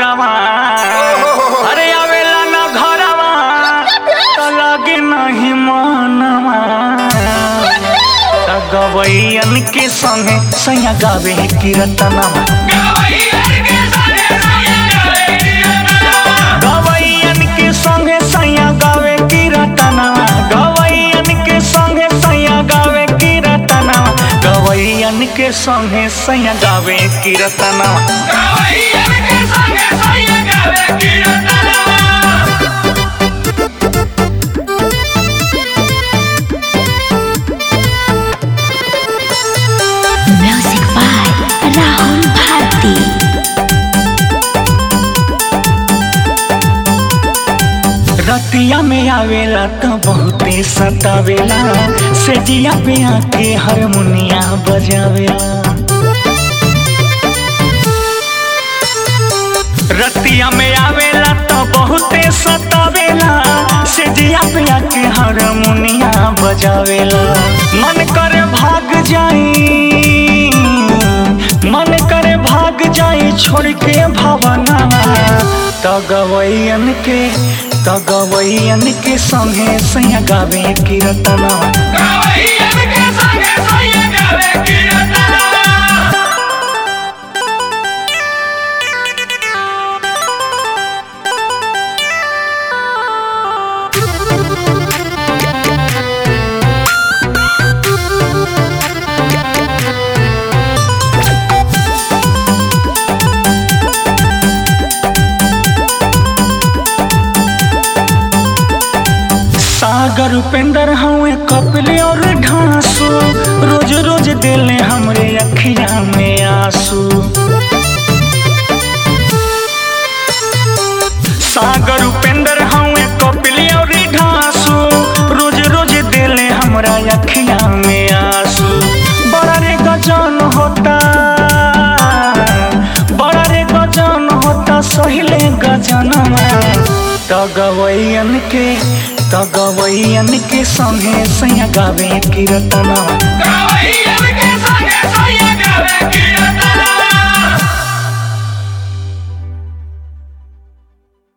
घरवा अरे आवेला न घरवा तो लगे नहीं मनवा त गवैयन के संगे सैया गावे कीर्तनवा गवैयन के संगे सैया गावे कीर्तनवा गवैयन के संगे सैया गावे कीर्तनवा गवैयन के संगे सैया गावे कीर्तनवा Music by Rahul Bharti. रतिया में आवेला तो बहुते सतावेला सेजिया पे आके हारमोनिया बजावेला रतिया में आवेला तो बहुते सतावेला सेजिया पे आके हारमोनिया बजावेला मन करे भाग जाई मन करे भाग जाई छोड़ के भावना त गवैयन के त गवैयन के संगे सैया गावे कीर्तना सागर उपेंद्र हवे कपिल और ढांसू रोज रोज दिले हमरे अखिया में आंसू सागर उपेंद्र हवे कपिल और ढांसू रोज रोज दिले हमरा अखिया में आंसू बड़ा रे गजन होता बड़ा रे गजन होता सहिले गजनमा त गवैयन के त गवैयन के संगे सैया गावे कीर्तनवा Go, yeah, we can sing it, so you got it, get it,